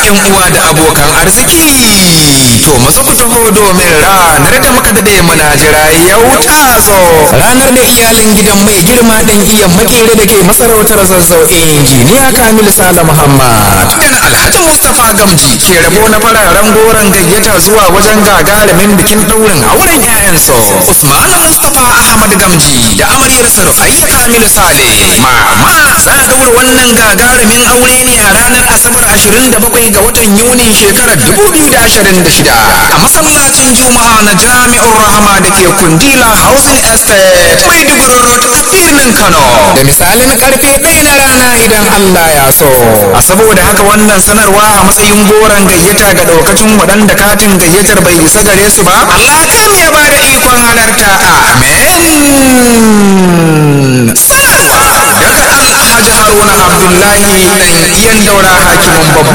yan uwa da abokan arziki to maza ku taho domin ranar da muka dade muna jira yau ta zo ranar da iyalin gidan mai girma dan iya makere da ke masarautar zazzau injiniya kamil sala muhammad dan alhaji mustapha gamji ke rabo na fararen goron gayyata zuwa wajen gagarumin bikin daurin auren 'ya'yansu usman mustapha ahmad gamji da amaryarsa rukayya kamil sale mama za a daura wannan gagarumin aure ne a ranar asabar 27 ga watan yuni shekarar 2026 a masallacin juma'a na jami'ar rahama da ke kundila housing estate maiduguri road a birnin kano da misalin karfe ɗaya na rana idan allah ya so a saboda haka wannan sanarwa a matsayin goron gayyata ga daukacin waɗanda katin gayyatar bai isa gare su ba allah ya mu ya ba da ikon halarta amen sanarwa daga alhaji haruna abdullahi ɗan iyan daura hakimin babban